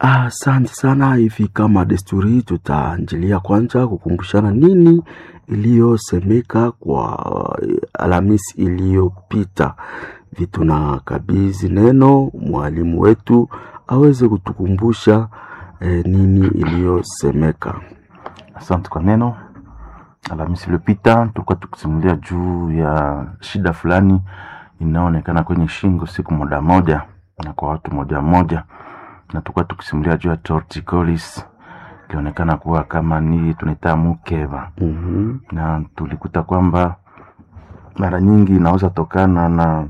Asante sana. Hivi kama desturi, tutaanjilia kwanza kukumbushana nini iliyosemeka kwa Alhamisi iliyopita. Vitu na kabizi neno mwalimu wetu aweze kutukumbusha eh, nini iliyosemeka. Asante kwa neno. Alhamisi iliyopita tulikuwa tukisimulia juu ya shida fulani inayoonekana kwenye shingo siku moja moja na kwa watu moja moja, na tulikuwa tukisimulia juu ya torticollis ilionekana kuwa kama ni tunaita mukeba, Mhm. na tulikuta kwamba mara nyingi inaweza tokana na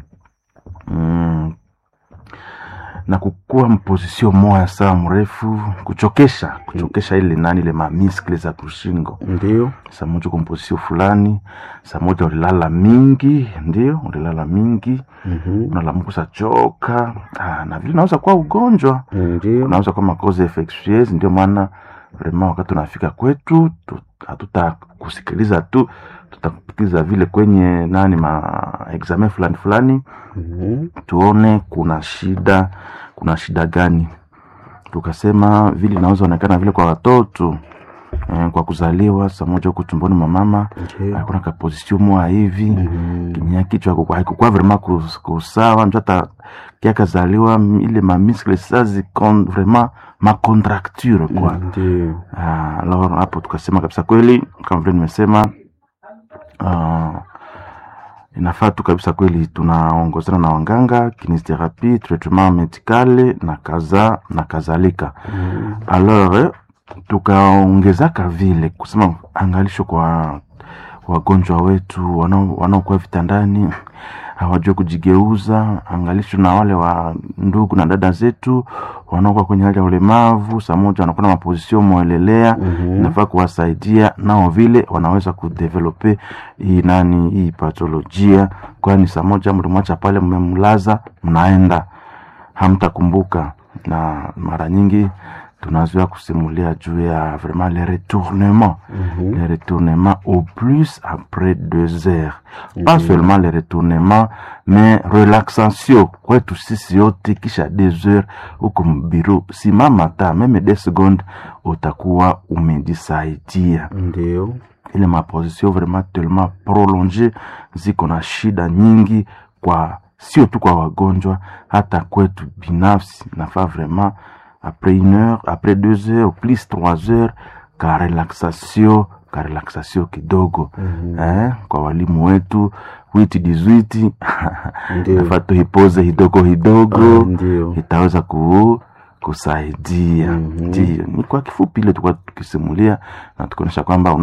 mm, na kukua mpozisio moya saa mrefu, kuchokesha kuchokesha ile nani ile mamiskle za kushingo Ndio. saa moja kompozisio fulani, saa moja ulilala mingi, ndio ulilala mingi, Mhm. unalamuka sachoka. Ah, na vile naweza kuwa ugonjwa, Ndio. unaweza kuwa makoze infectieuse. Ndio maana vrema wakati unafika kwetu tu- hatutakusikiliza tu, tutakupitiza vile kwenye nani ma examen fulani fulani, Mhm. tuone kuna shida, kuna shida gani. Tukasema vile inaweza onekana vile kwa watoto eh, kwa kuzaliwa saa moja huku tumboni mwa mama Ndio. hakuna kaposisio moya hivi Mhm. kinya kichwa hakukuwa- haikukuwa vrema kus- kusawa njo hata kiakazaliwa m- ile mamiskle sa zikon vrema macontracture kwa Ndio. Ah, alors hapo tukasema kabisa kweli kama vile nimesema ah, inafaa tu kabisa kweli tunaongozana na wanganga kinesiotherapie traitement medicale na kaza na kadhalika Mhm. alors eh, tukaongezaka vile kusema angalisho kwa wagonjwa wetu wanao- wanaokuwa vitandani hawajua kujigeuza, angalisho na wale wa ndugu na dada zetu wanaokuwa kwenye hali ya ulemavu, saa moja wanakuwa na mapozisio mwelelea Mhm. inafaa kuwasaidia nao vile wanaweza kudevelope hii nani hii patolojia, kwani saa moja mlimwacha pale, mmemlaza, mnaenda hamtakumbuka. Na mara nyingi tunazoea kusimulia juu ya vraiment le retournement Mhm. le retournement au plus après deux heures pas seulement le retournement mais relaxation kwetu sisi yote kisha deux heures huko mbiru simama ta meme deux secondes utakuwa umejisaidia Ndio. ile maposition vraiment tellement prolonge ziko na shida nyingi kwa sio tu kwa wagonjwa hata kwetu binafsi nafaa vraiment après une heure après deux heures plus trois heures ka relaxation ka relaxation kidogo Mhm. eh, kwa walimu wetu witi dizwiti Ndio. nafaa tuipoze hidogo hidogo Ah, Ndio. itaweza ku, kusaidia Mhm. ndio ni kwa kifupi ile tulikuwa tukisimulia na tukionyesha kwamba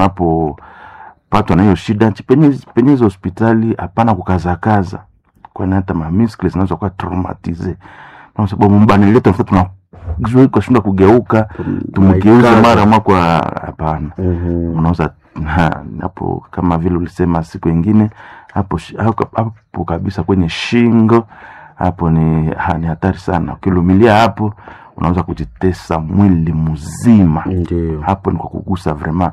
unapopatwa na hiyo shida chi- penye penye hizo hospitali hapana kukazakaza kwani hata mamiskle zinaweza kuwa traumatize na sababu mbani letu tuna kushindwa kugeuka tumgeuze Maikaza. mara mwa kwa hapana Mhm. unaweza ha, hapo kama vile ulisema siku ingine hapo, shi- hapo, hapo kabisa kwenye shingo hapo ni, ha, ni hatari sana ukilumilia hapo unaweza kujitesa mwili mzima Ndio. hapo ni kwa kugusa vraiment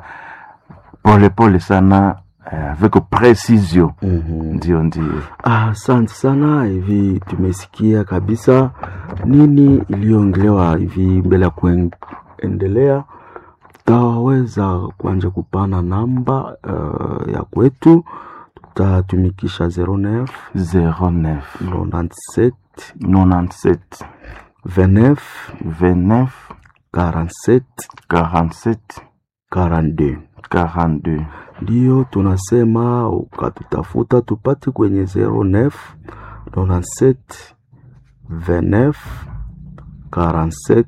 pole pole sana eh, avec precision Mhm. ndio ndio Asante sana. Hivi tumesikia kabisa nini iliyoongelewa hivi. Mbele ya kuendelea, tutaweza kuanja kupana namba uh, ya kwetu, tutatumikisha 09 09 97 97 29 29 47 47 42 42 ndiyo tunasema ukatutafuta tupate kwenye 09 97 29 47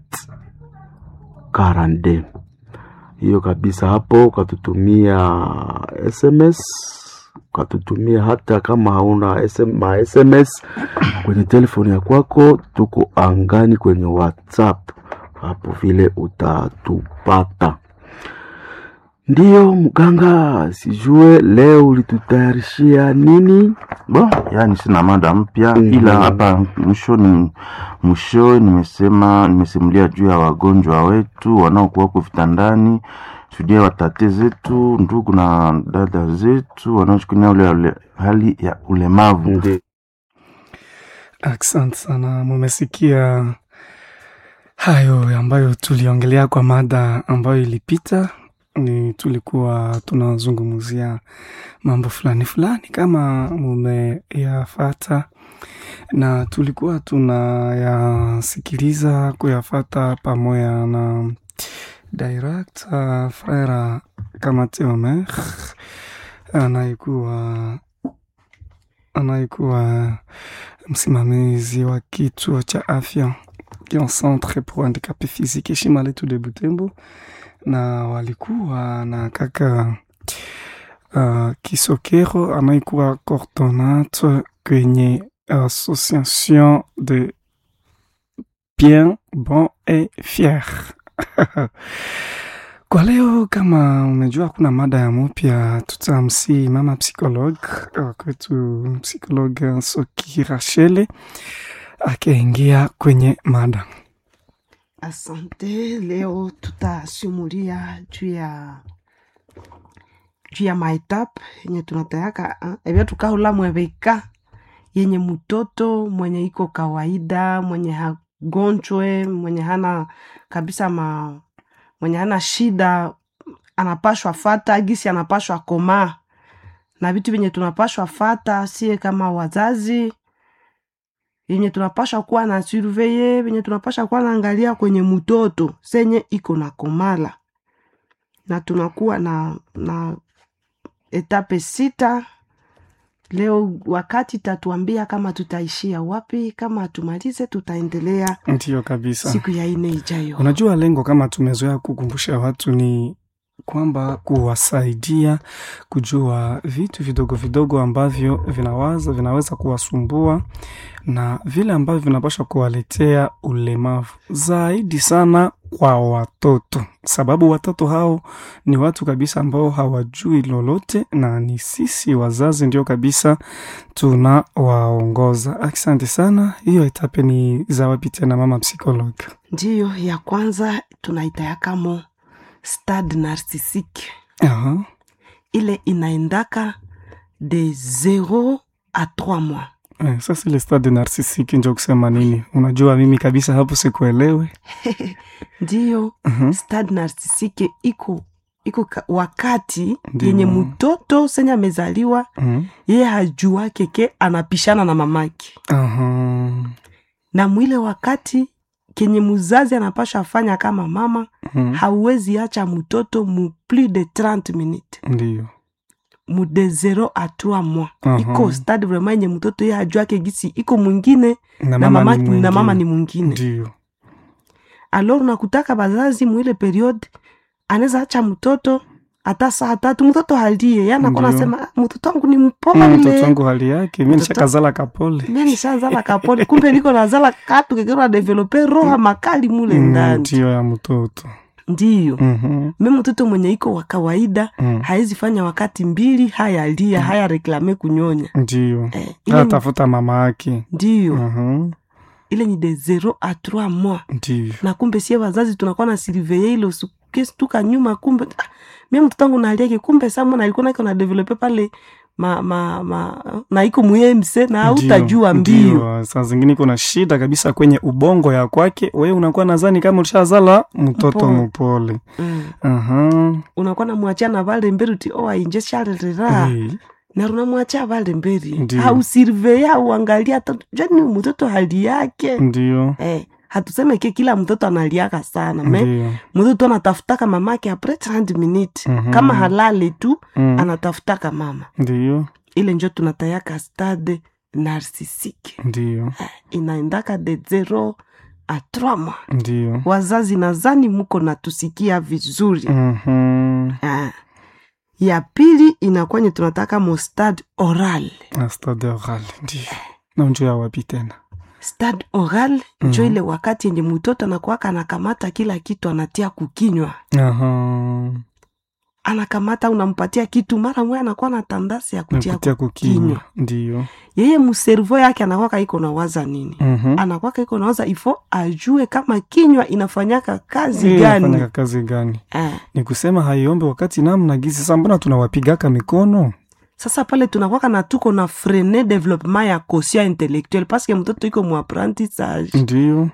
42 hiyo kabisa hapo ukatutumia sms ukatutumia hata kama hauna SM, ma sms kwenye telefoni ya kwako tuko angani kwenye whatsapp hapo vile utatupata ndiyo mganga sijue leo ulitutayarishia nini Bon, yani sina mada mpya Mhm. ila hapa mwishoni mwisho nimesema nimesimulia juu ya wagonjwa wetu wanaokuwa huko vitandani, shuhudia watate zetu, ndugu na dada zetu wanaoshukunia ule ule hali ya ulemavu. Ndi- Asante sana, mumesikia hayo ambayo tuliongelea kwa mada ambayo ilipita ni tulikuwa tunazungumzia mambo fulani fulani kama mumeyafata na tulikuwa tunayasikiliza kuyafata pamoja na director frera kamate omer anayekuwa anayekuwa msimamizi wa kituo cha afya ya centre pour handicapé physique heshima letu de Butembo, na walikuwa na kaka uh, Kisokero anayekuwa coordonate kwenye association de bien bon et fier Kwa leo kama umejua kuna mada ya mupya, tutamsi mama psikolog kwetu, psikolog Soki Rachele akaingia kwenye mada. Asante. Leo tutasimulia juu ya juu ya maetap yenye tunatayaka evyo tukaula mweveka yenye mtoto mwenye iko kawaida mwenye hagonjwe mwenye hana kabisa ma mwenye hana shida anapashwa fata gisi anapashwa komaa na vitu vyenye tunapashwa fata sie kama wazazi yenye tunapasha kuwa na surveye venye tunapasha kuwa naangalia kwenye mtoto senye iko na komala na tunakuwa na na etape sita leo wakati tatuambia kama tutaishia wapi kama tumalize tutaendelea Ndiyo kabisa. siku ya ine ijayo Unajua, lengo kama tumezoea kukumbusha watu ni kwamba kuwasaidia kujua vitu vidogo vidogo ambavyo vinawaza vinaweza kuwasumbua na vile ambavyo vinapaswa kuwaletea ulemavu zaidi sana kwa watoto, sababu watoto hao ni watu kabisa ambao hawajui lolote, na ni sisi wazazi ndio kabisa tunawaongoza. Asante sana. Hiyo etape ni za wapi tena, mama psikolog? ndiyo ya kwanza tunaitayakamo stade narcisique Aha. ile inaendaka de 0 a 3 mois Eh, sasa ile stade narcisique njo kusema nini? Unajua mimi kabisa hapo sikuelewe. ndiyo Mhm. stade narcisique iko iko ka- wakati Ndiyo. yenye mtoto senye amezaliwa Mhm. yeye hajua keke anapishana na mamake Aha. na mwile wakati kenye muzazi anapasha fanya kama mama Mhm. hauwezi acha mtoto mu plus de 30 minutes Ndiyo. mu de 0 a 3 mois Aha. iko stade vraiment yenye mtoto ye ajuake gisi iko mwingine Na na, mama mama, ni na mama mwingine. ni mwingine Ndiyo. alors nakutaka bazazi mwile periode anaweza acha mtoto hata saa tatu mtoto halie yanakona Ndiyo. nasema "Ah, mtoto wangu ni Mm, Mtoto mpole wangu hali yake mi Mtoto- nishakazala kapole. mie nishazala kapole kumbe niko nazala katu kekera develope roha makali mule Mm, ndani Ndiyo ya mtoto. ndiyo Mhm. me mtoto mwenye iko wa kawaida Mm. haezi fanya wakati mbili haya lia haya reklame kunyonya Ndiyo. eh, ile ni, Atafuta mama yake. ndiyo Mhm. ile ni de 0 a 3 mois Ndiyo. na kumbe sie wazazi tunakuwa na surveye ile usikestuka nyuma kumbe ah, mie mtoto wangu naliake kumbe samona alikuwa nake na develope pale ma, ma, ma, na iko muemse na hautajua mbio Ndiyo. Saa zingine kuna shida kabisa kwenye ubongo ya kwake, we unakuwa nazani kama ulishazala mtoto Mpole. mpole. mm. Aha. unakuwa namwachia na vale mberi uti o ainje sharerera Eh, na runamwachia vale mberi Ndiyo. hausurveye auangalia hata jani mtoto hali yake Ndiyo. eh, hatuseme ke kila mtoto analiaka sana me Ndiyo. mtoto anatafutaka mamake apres 30 minutes Mhm. kama halale tu Mm. anatafutaka mama Ndiyo. ile njo tunatayaka stade narcisique Ndiyo. inaendaka de 0 a 3 mois Ndiyo. wazazi nazani muko natusikia vizuri Mhm. ah. ya pili inakwenye tunataka mo stade oral Na stade oral. Ndiyo. Na unjo ya wapi tena? stade oral njo Mhm. ile wakati yenye mtoto anakuwaka anakamata kila kitu anatia kukinywa Aha. anakamata unampatia kitu mara mwe anakuwa na tandasi ya kutia Nakutia kukinywa. kukinywa Ndiyo. yeye muservo yake anakwaka iko nawaza nini Mhm. anakwaka iko nawaza ifo ajue kama kinywa inafanyaka kazi Eh, gani inafanyaka kazi gani? eh. Ni kusema haiombe wakati namna gizi. Sasa mbona tunawapigaka mikono? sasa pale tunakwaka na tuko na frene developement ya kosia intellectuel paske mtoto iko mu apprentissage Ndiyo.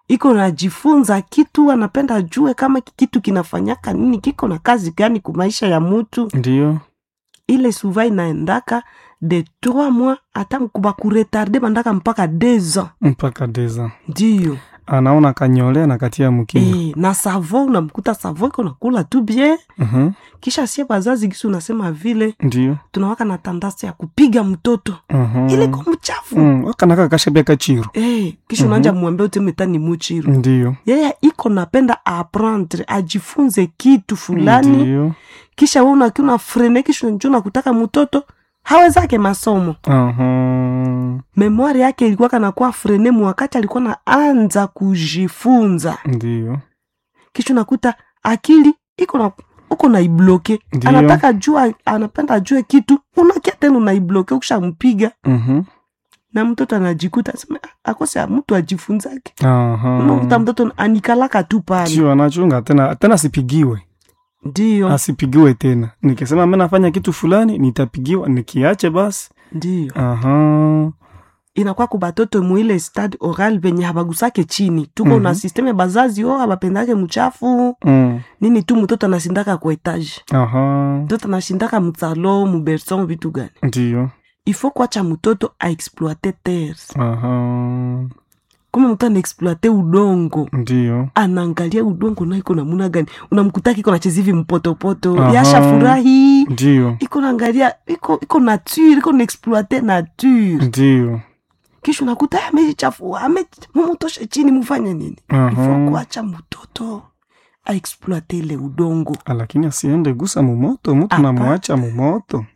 iko najifunza kitu anapenda ajue kama ki- kitu kinafanyaka nini kiko na kazi gani ku maisha ya mutu ndio ile suva inaendaka de trois mois hata bakuretarde bandaka mpaka deux ans mpaka deza ndiyo anaona kanyole na katia mkini e, na savo unamkuta savo iko nakula tu bien Mhm, kisha sie bazazi gisi unasema vile ndio tunawaka na tandasi ya kupiga mtoto Mhm. ile ko mchafu Mm, wakanaka kashebeka chiro Eh, kisha Mhm. unaanja mwambe utemeta ni muchiru ndio yeye iko napenda aprendre ajifunze kitu fulani ndio kisha we unakiwa una frene kisha unajua nakutaka mtoto hawezake masomo Aha, memwari yake ilikuwa kanakuwa frene mwakati alikuwa naanza kujifunza ndio kisha unakuta akili iko na uko naibloke Ndiyo. anataka jua anapenda ajue kitu unakia tena unaibloke ukishampiga Mhm, na mtoto anajikuta sema "Ah, akose mtu ajifunzake aha. unakuta mtoto anikalaka tu pale sio anachunga tena tena asipigiwe ndiyo asipigiwe tena nikisema mi nafanya kitu fulani nitapigiwa nikiache basi ndiyo aha inakuwa ku batoto muile stade oral venye habagusake chini tuko Mhm. na systeme bazazi o abapendake mchafu mm. nini tu mtoto anashindaka ku etage aha mtoto anashindaka msalo muberson vitu gani ndio ifo kuacha mtoto aexploite terre aha kama mtu anaexploite udongo ndio anaangalia udongo na iko namuna gani unamkutaki iko nacheza hivi mpotopoto Aha. yasha furahi ndio iko naangalia iko iko nature iko naexploite nature ndio kisha unakuta "Ah, amejichafua ame mumutoshe chini mufanye nini Aha. ifo kuacha mtoto aexploite ile udongo lakini asiende gusa mumoto mtu Apa. namwacha mumoto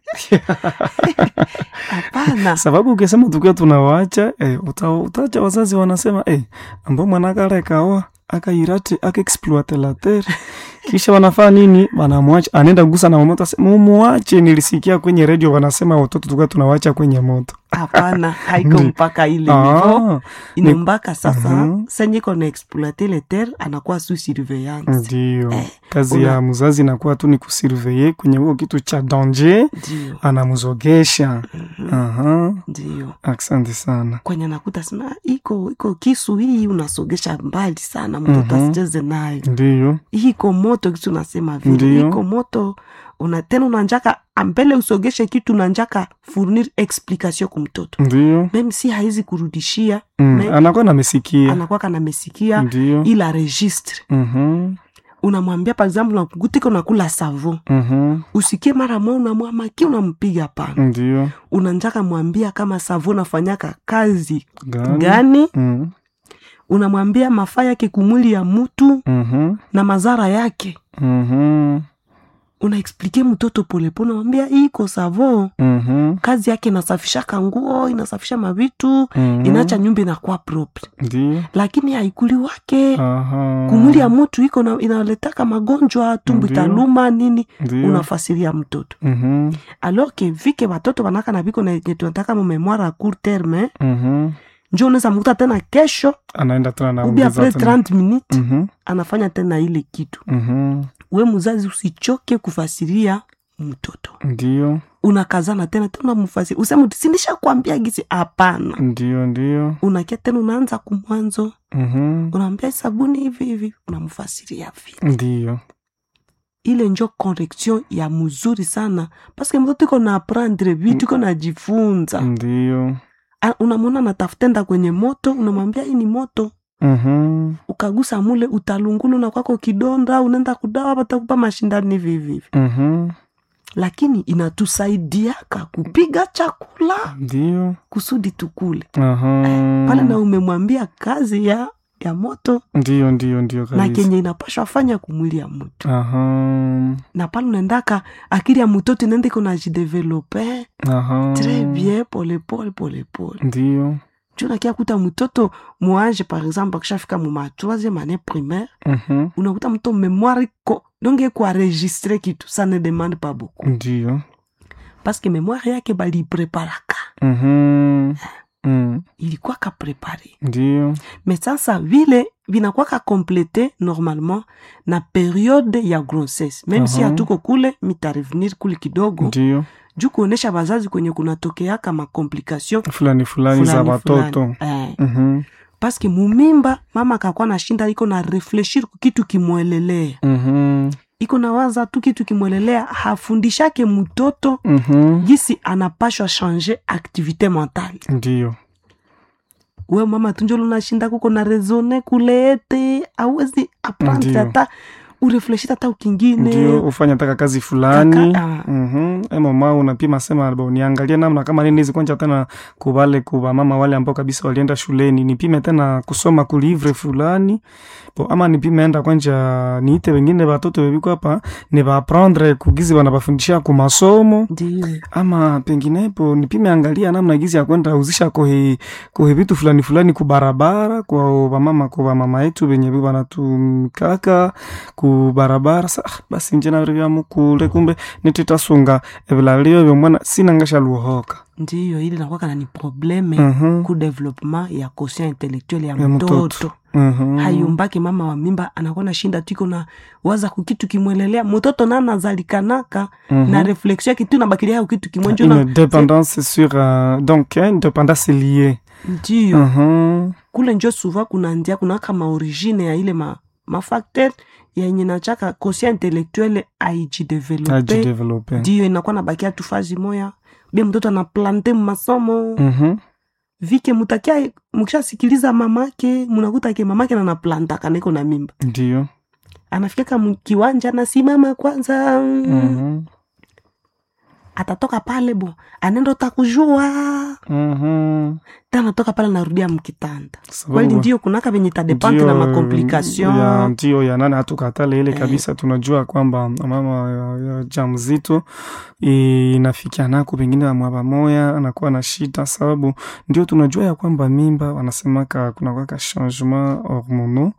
hapana sababu ukisema tukiwa tunawacha eh, uta, utacha wazazi wanasema eh, ambao mwanakarekawa akairate akaexploite la terre kisha wanafaa nini wanamwacha anaenda gusa na momoto ase- mumuache nilisikia kwenye redio wanasema watoto tukiwa tunawacha kwenye moto hapana haiko Ndi- mpaka ile nivo ah, inombaka sasa Mhm. senye iko na exploite le terre anakuwa su surveillance ndio Eh, kazi una- ya mzazi inakuwa tu ni kusurveye kwenye huo kitu cha danger ndio anamzogesha aha ndio asante sana kwenye nakuta sema iko iko kisu hii unasogesha mbali sana mtoto Mhm. asicheze nayo ndio hii iko moto kitu unasema vile Ndiyo. iko moto una tena unanjaka ambele usogeshe kitu unanjaka fournir explication ku mtoto ndio meme si haizi kurudishia mm. Me- anakuwa namesikia anakuwa kanamesikia ndio ila registre Mhm, unamwambia par exemple nakugutiko nakula savon mhm, usikie mara moja unamwamaki unampiga pana ndio unanjaka mwambia kama savon nafanyaka kazi gani gani Mm, unamwambia mafaa yake kumwili ya mutu mhm, na madhara yake mhm, unaexplike mtoto polepole unamwambia hii iko savon mhm, kazi yake inasafishaka nguo inasafisha mavitu mhm. inaacha nyumba inakuwa propre ndio lakini haikuli wake aha kumwili ya mutu iko na- inaletaka magonjwa tumbu Ndiyo. italuma nini ndio unafasiria mtoto Mhm, alors que vike watoto wanaka na viko na yenye tunataka mu memoire a court terme mhm. njo unaweza mkuta tena kesho anaenda tena ubi naongeza apres tena 30 minutes Mhm, anafanya tena ile kitu mhm. we mzazi usichoke kufasiria mtoto ndio unakazana tena tena mfasiri useme sindisha kuambia gisi hapana ndio ndio unakia tena unaanza kumwanzo Mhm, unaambia sabuni hivi hivi unamfasiria vile ndio ile njo correction ya mzuri sana paske mtoto iko na aprendre vitu iko najifunza ndio A- unamwona natafutenda kwenye moto unamwambia hii ni moto Mhm, ukagusa mule utalungulu na kwako kidonda unaenda kudawa patakupa mashindani hivi hivi hivi mhm. lakini inatusaidiaka kupiga chakula ndio kusudi tukule aha pale na umemwambia kazi ya ya moto ndio ndio ndio na kabisa kenye inapashwa fanya kumwili ya mtu aha na pale unaendaka akili ya mtoto inaenda iko najidevelope aha tres bien polepole polepole ndio juu nakia kuta mtoto mwanje par exemple akishafika muma troisième année primaire Mhm, unakuta mto mémoire ko donge kuaregistre kitu ça ne demande pas beaucoup ndio parce que mémoire yake balipreparaka Mhm, mm, ilikuwaka prepare ndio mais sasa vile vinakwaka complete normalement na periode ya grossesse même si Aha. hatuko kule mitarevenir kule kidogo ndio juu kuonesha bazazi kwenye kunatokeaka makomplication fulani fulani za fulani watoto fulani. Eh, Mhm, paske mumimba mama akakuwa na shinda iko na refleshir kitu kimwelelea Mhm. iko na waza tu kitu kimwelelea hafundishake mtoto Mhm. gisi anapashwa change activité mentale Ndio. we mama tunjolo nashinda kuko na rezone kuleete awezi aprendre Ndio. hata urefleshir hata ukingine ndio ufanye taka kazi fulani Kaka, ah. Mhm. e mama unapima sema bo niangalie namna kama nini zikwanja tena kubale kuba mama wale ambao kabisa walienda shuleni nipime tena kusoma kulivre fulani bo ama nipime enda kwanja niite wengine watoto weviko hapa ni baprendre kugizi wanabafundisha ku masomo ndio ama penginepo nipime angalia namna gizi ya kwenda uzisha kohe kohe vitu fulani fulani kubarabara kwa wamama kwa wamama yetu venye wanatumikaka kubarabara sa ah, basi njena vya mukule kumbe nititasunga evilalio vyomwana sinangasha luhoka ndio ili nakwaka na ni probleme Mhm. ku development ya quotient intellectuel ya, Ya mtoto. mtoto Mhm. hayumbake mama wa mimba anakuwa na shinda tiko na waza kukitu kimwelelea mtoto na nazalikanaka Mhm. na reflexion yake tu nabakilia yao kitu kimwenjo une na dépendance sur euh, donc hein, une dépendance liée ndio Mhm. kule njo suva kuna ndia kunaka maorigine ya ile ma, mafacteur yenye nachaka quotient intellectuel aijidevelope ajidevelope ndio inakuwa nabakia tu fazi moya bia mtoto anaplante masomo Mhm. vike mutakia mukishasikiliza mamake munakuta ke mamake nanaplantaka niko na mimba ndio anafikaka mkiwanja nasimama kwanza Mhm. atatoka pale bo anaenda utakujua Mhm. ta anatoka pale narudia mkitanda Sababu- kweli ndio kunaka venye tadepante na Ndio, makomplikation ya ndio ya nane hatukatale ile Eh. kabisa tunajua kwamba mama ya, ya jamzito inafikia nako pengine amwaba moya anakuwa na shida sababu ndio tunajua ya kwamba mimba wanasemaka kunakwaka changement hormonaux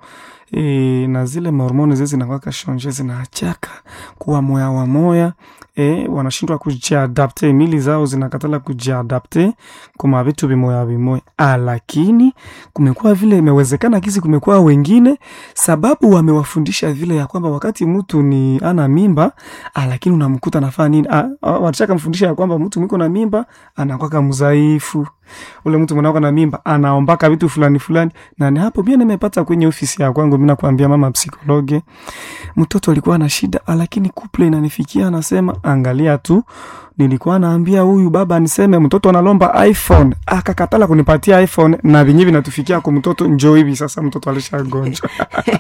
e, na zile mahormone zile zinakwaka change zinaachaka kuwa moya wa moya e, wanashindwa kujiadapte mili zao zinakatala kujiadapte kuma vitu vimoya vimoya ah, lakini kumekuwa vile imewezekana kisi kumekuwa wengine sababu wamewafundisha vile ya kwamba wakati mtu ni ana mimba ah, lakini unamkuta nafaa nini ah, ah, watashaka mfundisha ya kwamba mtu mwiko na mimba anakwaka mzaifu ule mtu mwanako na mimba anaombaka vitu fulani fulani na ni hapo pia nimepata kwenye ofisi ya kwangu mi nakwambia mama psikologe mtoto alikuwa na shida ah, lakini kuple inanifikia anasema angalia tu nilikuwa naambia huyu baba niseme mtoto analomba iphone akakatala kunipatia iphone na vinyi vinatufikia kwa mtoto njo hivi sasa mtoto alishagonjwa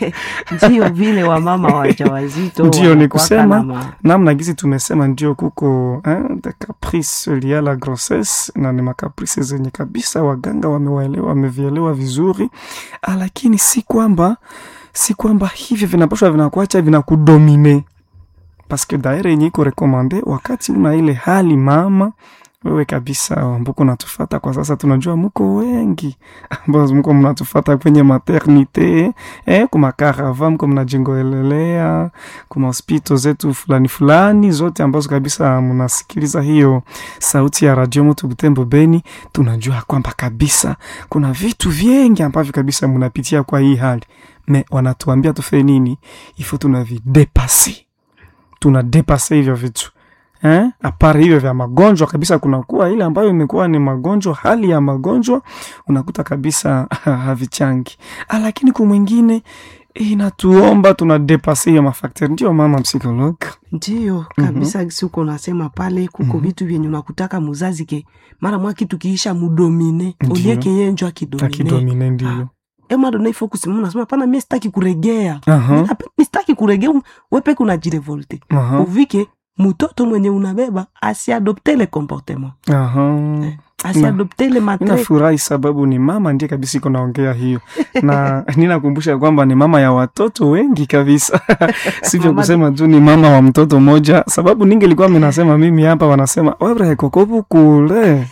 ndio vile wamama wajawazito Ndio, ni wanakuwaka kusema, na ma- namna gizi tumesema ndio kuko eh, de caprice lia à la grossesse na ni makaprice zenye kabisa waganga wamewaelewa wamevielewa vizuri ah, lakini si kwamba si kwamba hivi vinapashwa vinakuacha vinakudomine paske daire yenye iko rekomande wakati una ile hali mama wewe kabisa mbuko natufata kwa sasa tunajua muko wengi ambao mko mnatufata kwenye maternite eh, kumakarava mko mnajingoelelea kuma hospito zetu fulani fulani zote ambazo kabisa mnasikiliza hiyo sauti ya radio moto butembo beni tunajua kwamba kabisa kuna vitu vingi ambavyo kabisa mnapitia kwa hii hali me wanatuambia tufe nini ifo tunavidepasi tunadepase hivyo vitu eh? apari hivyo vya magonjwa kabisa kunakuwa ile ambayo imekuwa ni magonjwa hali ya magonjwa unakuta kabisa havichangi Ah, lakini kumwingine inatuomba tunadepase hiyo mafakter ndio mama psikolog ndio kabisa gisi uko nasema pale kuko vitu vyenye unakutaka muzazi ke mara mwa kitu kiisha mudomine Ndio. olieke yenjo akidomine akidomine ndio emadona ifo kusimama nasema pana mi sitaki kuregea Aha, mi sitaki kuregea wepeke unajirevolte aha, uvike mutoto mwenye unabeba asiadopte le comportement aha. asiadopte le matre ninafurahi sababu ni mama ndiye kabisa iko naongea hiyo na ninakumbusha kwamba ni mama ya watoto wengi kabisa sivyo Mama- kusema tu ni mama wa mtoto moja sababu ningelikuwa minasema mimi hapa wanasema webre kokopu kule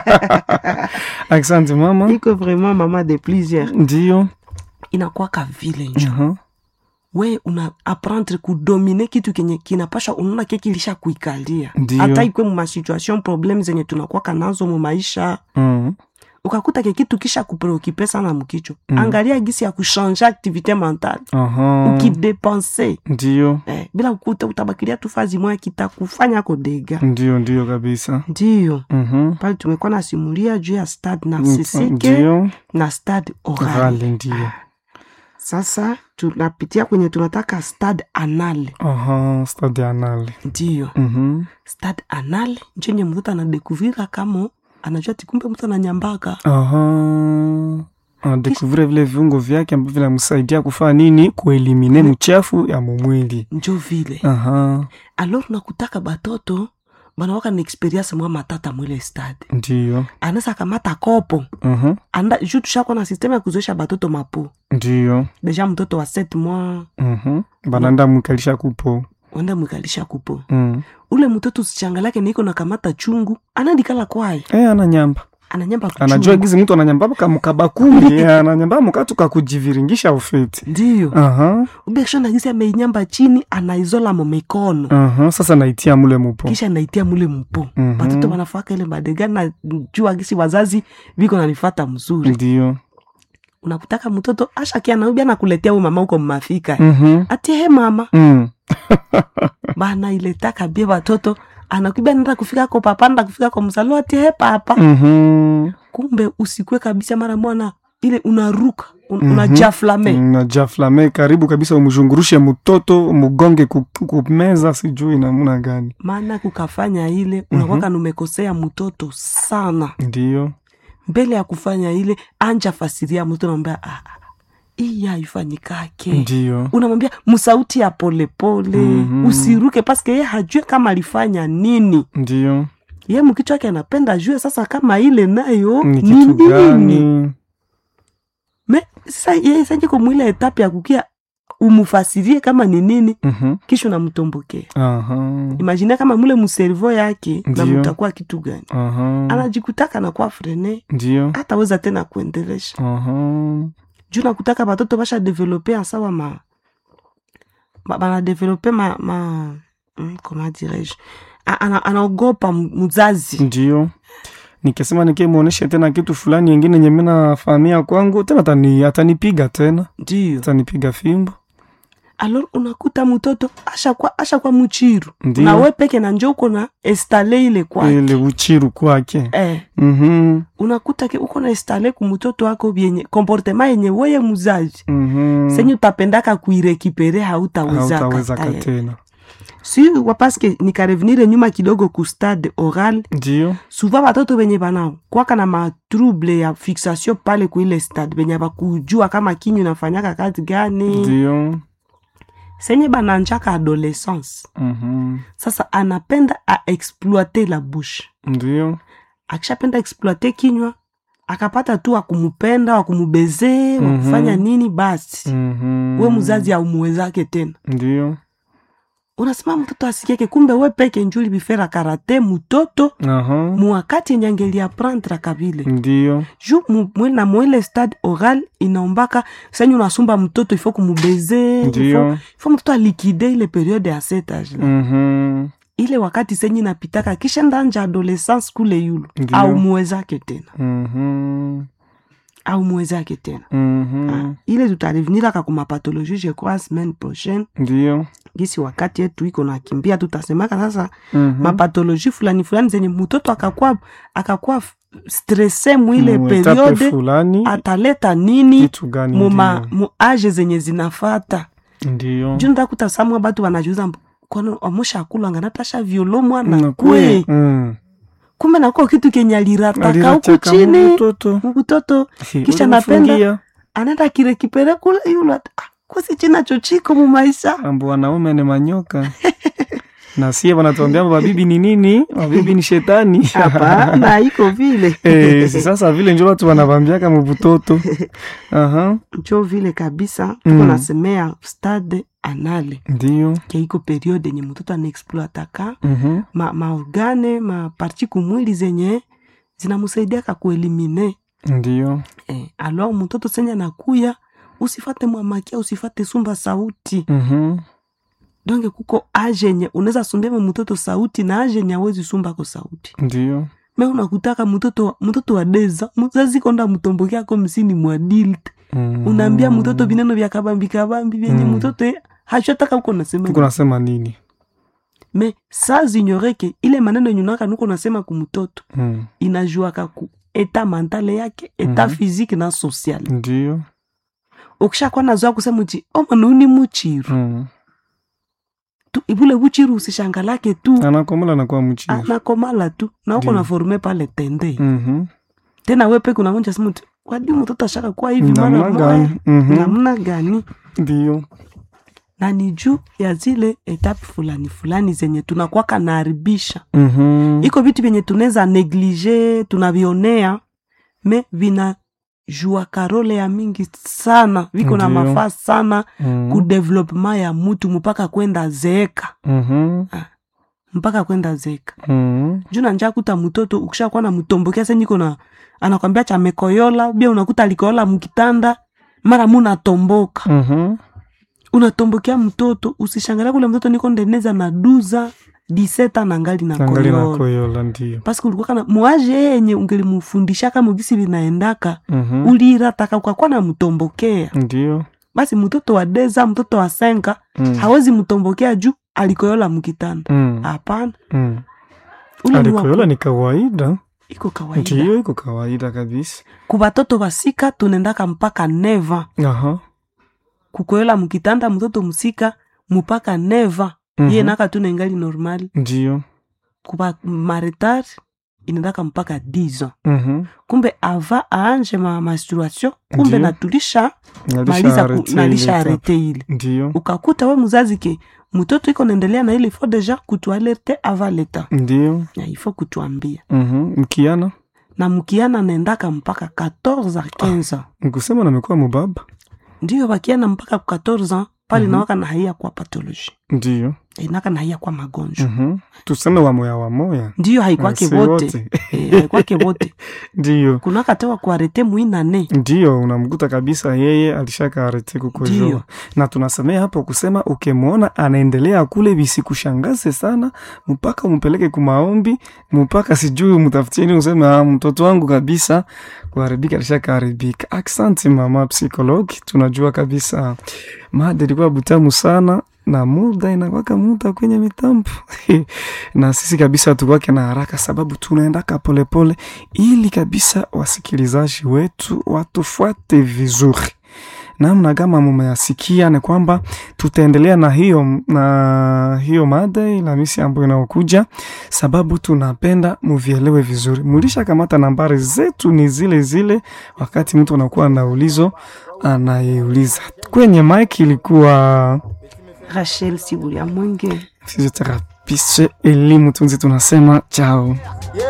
asante mama iko vraiment mama de plusieurs ndio inakwaka vile njo Aha. we una apprendre kudomine kitu kenye kinapasha unaona ke kilisha kuikalia Ndio. hata ikwe mu masituation problem zenye tunakwaka nazo mu maisha Mm. ukakuta ke kitu kisha kupreokipe sana mkichwa Mm. angalia gisi ya kushanje activité mentale Aha. ukidepense Ndio, eh, bila kukuta utabakilia tu fazi moya kitakufanya kodega ndio, ndio kabisa. ndiyo Mhm. pale tumekuwa nasimulia juu ya stade narcisique Ndio, na stade oral rale ndio. sasa tunapitia kwenye tunataka stade anal Aha, stade anale. ndiyo Mhm. stade anal njenye mtoto anadekuvira kama anajua tikumbe mtu ananyambaka Aha. Anadekuvire vile viungo vyake ambavyo vinamsaidia kufanya nini? Kuelimine mchafu ya mumwili. njo vile Aha, alors nakutaka batoto banawaka na experience mwa matata mwile stade ndio. anaweza kamata kopo Aha, anda ju tushakwa na sistemu ya kuzoesha batoto mapo ndio. deja mtoto wa set mwa Mhm. Bananda mwikalisha kupo. wenda mwikalisha kupo Mm. ule mtoto usichangalake niko na kamata chungu anandikala kwaye Eh, ananyamba. ananyamba Anajua kuchungu gizi mtu ananyamba kamukaba kumbi. Eh, ananyamba mukatu kakujiviringisha ufeti. ndiyo Aha. ubekisho nagisi ameinyamba chini anaizola mo mikono Aha, sasa naitia mule mupo. kisha naitia mule mpo Mhm. batoto banafaka ile madega na jua gisi wazazi viko nanifata mzuri Ndio. unakutaka mtoto ashakia naubi anakuletea huyu mama huko mmafika Mhm. ati he mama Mm. bana iletaka bie batoto anakwibia nenda kufika ko papa nenda kufika ko mzalo ati he papa Mhm. kumbe usikwe kabisa mara mwana ile unaruka un, Mhm. unajaflame najaflame karibu kabisa umzhungurushe mtoto mugonge ku- kumeza sijui namna gani maana kukafanya ile unakwaka numekosea mtoto sana ndio mbele ya kufanya ile anja fasiria mtu namwambia ah, ah, hii haifanyikake ndio unamwambia msauti ya polepole Mhm. usiruke paske ye hajue kama alifanya nini ndio ye mkichwa wake anapenda ajue sasa kama ile nayo ni ni kitu nini gani me sasa ye sajiko mwile etape ya kukia umufasirie kama ni nini Mhm. kisha unamtombokea Aha. imagine kama mule mservo yake na Ndio. mutakuwa kitu gani Aha. anajikutaka nakuwa frene ndio hataweza tena kuendelesha Aha. juu nakutaka batoto basha develope asawa ma ba- banadevelope ma, ma mm, comment dirais-je A- ana- anaogopa m- mzazi ndio nikisema nikimwonyeshe tena kitu fulani yengine nye minafahamia kwangu tena atani, atanipiga tena ndio atanipiga fimbo alor unakuta mtoto ashakwa ashakwa muchiru Ndio. na we peke na njo uko na estale ile kwake ile uchiru kwake eh, Mhm. unakuta ke uko na estale kumtoto wako vyenye komportema yenye weye muzazi Mhm. senye utapendaka kuirekipere hautawezaka hautawezaka tayari. tena si wapaske nikarevenire nyuma kidogo ku stade oral ndio suva batoto benye bana kwaka na matrouble ya fixation pale kuile stade benye bakujua kama kinyu inafanyaka kazi gani ndio senye bananjaka adolescence Mhm. sasa anapenda aexploite la bouche ndio akishapenda exploite kinywa akapata tu wakumupenda wakumubezee Mhm. wakufanya nini basi Mhm. we mzazi aumuwezake tena ndio unasema mtoto asikieke kumbe we peke njuli bifera karate mutoto aha muwakati yenye angeliaprendre kabile ndio ju mu- mwe- na mwele stade oral inaombaka senye unasumba mtoto ifo kumubeze ndio ifo mtoto alikide ile periode ya setage Mhm. ile wakati senye inapitaka kisha ndanja adolescence kule yulu Ndio. au muwezake tena Mhm. au muwezake tena Mhm. Ah, ile tutareveniraka kumapatologie je crois semaine prochaine ndio gisi wakati yetu iko nakimbia tutasemaka sasa Mhm. mapatologie fulani fulani zenye mtoto akakuwa akakuwa f- stresse mwile Mu etape periode fulani ataleta nini kitu gani muma ndio. mu age zenye zinafata ndio juu ndakuta samwa batu wanajuza mb- kwani amusha akulanga natasha violo mwana Na kwe kwe. Mm. kumbe nakuwa kitu kenye alirataka huku Alirachaka chini mtoto mtoto Hi, Kisha ulimfungia. anaenda kirekipere kule yule ata- ah, kosi china chochiko mumaisha ambo wanaume ni manyoka na sie wanatuambia mabibi ni nini mabibi ni shetani hapana iko vile Eh, si sasa vile njo watu wanavambiaka mubutoto aha njo vile kabisa tuko Mm. nasemea stade anale ndio keiko periode yenye mtoto anaexploataka Mhm. ma, maorgane maparti kumwili zenye zinamusaidiaka kuelimine ndio eh, alo mtoto senye anakuya usifate mwamakia usifate sumba sauti Mhm. donge kuko age yenye unaweza sumbema mtoto sauti na age yenye awezi sumbako sauti ndio me unakutaka mtoto mtoto wa deza mzazi konda mtombokeako msini mwadilt Mm. unaambia mtoto vineno vya kabambi kabambi vyenye Mm. mtoto hachotaka uko nasema tuko nasema nini me saa zinyoreke ile maneno yenye unaka nuko nasema kumtoto mm. inajuaka ku eta mentale yake eta Mhm. physique na social ndio ukishakuwa nazoa kusema uti omanauni muchiru mm. tu ibule buchiru usishangalake tu anakomola nakuwa mchiri anakomala tu na uko Ndio. na forme pale tende Mhm. tena wepe kuna monja sema uti kwadi mtoto ashaka kuwa hivi mara namna moja gani Mhm. namna gani ndio na ni juu ya zile etape fulani fulani zenye tunakwaka naharibisha Mhm. iko vitu vyenye tunaweza neglige tunavionea me vina jua karole ya mingi sana viko na Ndio. mafaa sana Mhm. ku development ya mutu mpaka kwenda zeeka Mhm. mpaka kwenda zeeka Mhm. juu nanja kuta mtoto ukishakuwa na mtombokea seniko na anakwambia chamekoyola bia unakuta alikoyola mkitanda mara mu natomboka Mhm. unatombokea mtoto usishangalia kule mtoto niko ndeneza na duza diseta na ngali na angali na koyola koyola ndio paske ulikuwa kana mwaje yenye ungelimufundisha kama ugisi linaendaka Mhm. ulirataka ukakuwa na mtombokea ndio basi mtoto wa deza mtoto wa senka Mm. hawezi mtombokea juu alikoyola mkitanda Mm. hapana Mm. ule ni wa- alikoyola ni kawaida iko kawaida ndio iko kawaida kabisa kubatoto basika tunendaka mpaka neva aha kukoyola mkitanda mtoto musika mpaka neva Mhm. iye naka tunengali normali ndio kuba maretar inendaka mpaka 10 ans Mhm. kumbe ava aanje ma menstruation kumbe Ndio. natulisha Nalisha maliza ku- arete nalisha ile arete ile ndio ukakuta we muzazi ke mtoto iko naendelea na ile ifo deja kutualerte ava leta ndio na ifo kutuambia Mhm. mkiana na mkiana naendaka mpaka 14 a 15 ans nikusema namekuwa mubaba ndiyo bakiana mpaka ku 14 ans pale Mhm. nawaka na haia kwa patoloji ndio inaka na haia kwa magonjwa Mhm. tuseme wamoya wamoya ndiyo haikwake Si vote Eh, haikwake vote ndio kunakatewa kuarete muinane ndio unamkuta kabisa yeye alishaka arete kukojoa Ndio. na tunasemea hapo kusema ukimwona anaendelea kule visikushangaze sana mpaka umpeleke kumaombi mpaka sijui mtafutieni useme ah, mtoto wangu kabisa kuharibika alishaka haribika aksanti mama psikologi tunajua kabisa mada ilikuwa butamu sana na muda inakwaka muda kwenye mitambo na sisi kabisa tukwake na haraka sababu tunaendaka polepole ili kabisa wasikilizaji wetu watufuate vizuri namna kama mumeyasikia ni kwamba tutaendelea na hiyo na hiyo mada Alhamisi ambayo inaokuja, sababu tunapenda muvielewe vizuri. Mulisha kamata nambari zetu ni zile zile, wakati mtu anakuwa na ulizo anayeuliza. Kwenye mike ilikuwa rachel sibulia mwenge physiotherapiste elimu tunzi, tunasema chao.